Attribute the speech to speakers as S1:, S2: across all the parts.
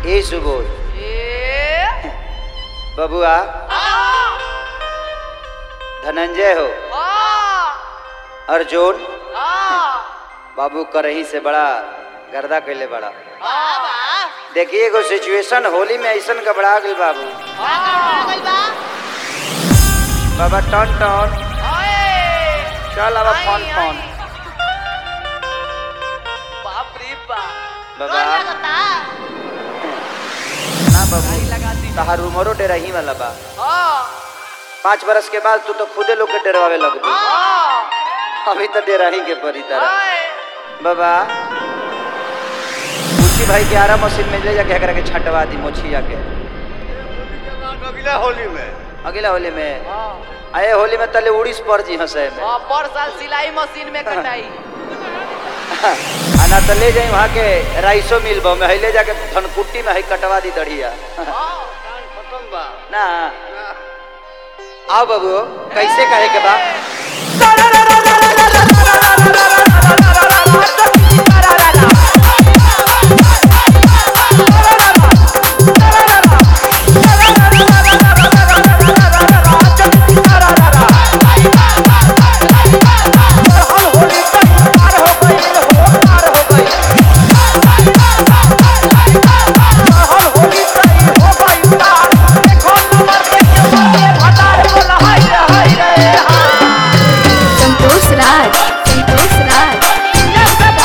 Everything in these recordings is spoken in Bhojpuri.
S1: ए सुबोध
S2: ए
S1: बबुआ
S2: आ
S1: धनंजय हो
S2: आ
S1: अर्जुन
S2: आ
S1: बाबू करही से बड़ा गर्दा कैले बड़ा
S2: बाबा
S1: देखिए एगो सिचुएशन होली में ऐसन घबरा गई बाबू बाबा टन टन चल अब फोन फोन
S2: बाप रे बाप
S1: बाबा ना बाबू
S2: लगा दी
S1: तहार उमरो डेरही वाला बा
S2: हाँ
S1: पाँच बरस के बाद तू तो खुदे लोग के डरवावे लगबी
S2: हाँ
S1: अभी तो डेरही के परी तरह
S2: हाय
S1: बाबा मुची भाई के आरा मशीन में ले जाके एकरा के छटवा दी मोछिया के
S3: अगला होली में
S1: अगला होली में
S2: हाँ
S1: आए होली में तले उड़ीस पर जी हंसे में
S2: हाँ, पर साल सिलाई मशीन में कटाई
S1: आना तो ले जाई वहाँ के राइसो मिल बा में है ले जाके धनकुट्टी में है कटवा दी दढ़िया
S2: हाँ
S3: खत्म बा
S1: ना आओ बाबू कैसे कहे के बा
S4: संतोष राज संतोष राज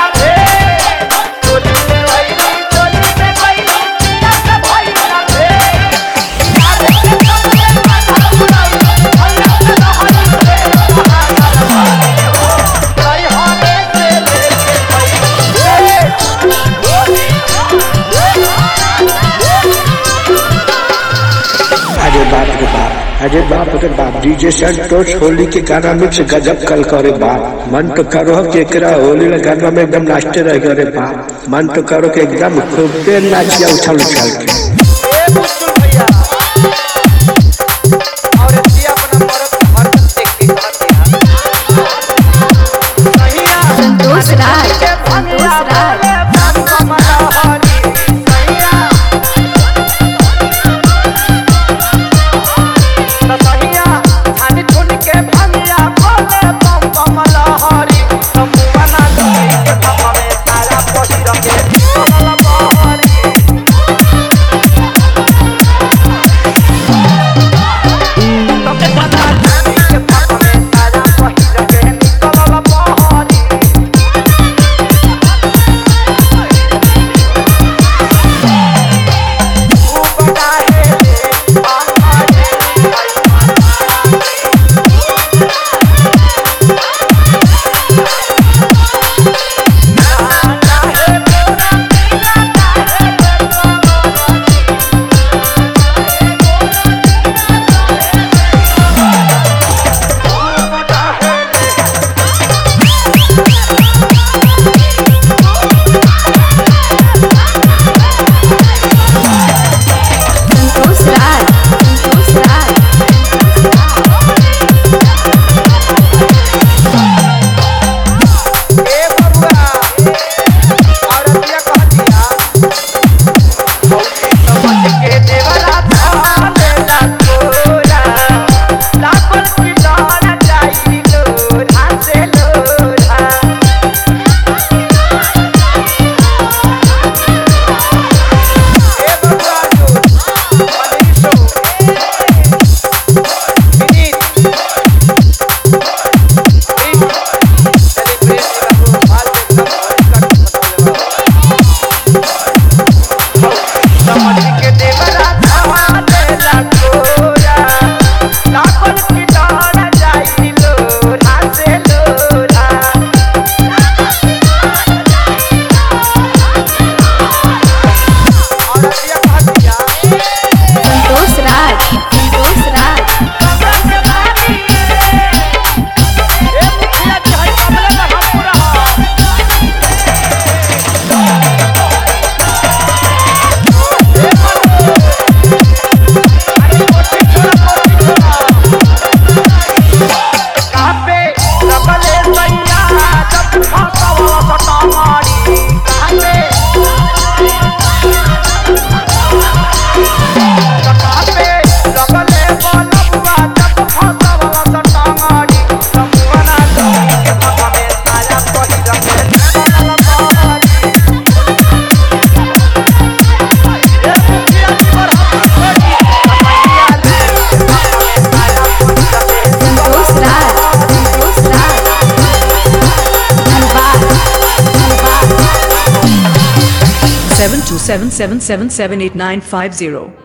S5: अरे बाप रे बाप अरे बाप रे बाप डीजे संतोष होली के गाना मिक्स गजब कल करे बाप मन तो करो कि एकरा होली के गाना में एकदम नाचते रह गए रे बाप मन तो करो कि एकदम खूबे नाचिया उछल उछल के
S1: ए मुस्कुल भैया और ये अपना मरद हरकत देख के कहते हैं
S4: संतोष राज संतोष राज संतोष राज संतोष राज
S1: ए बबुआ औरतिया कहतिया मौसी समझ के देवरा थाले ला तोरा लापन की डर जाई लोरा से लोरा ए बबुआ जो मनीषो विनीत
S4: संतोष राज संतोष राज
S6: seven seven seven seven eight nine five zero.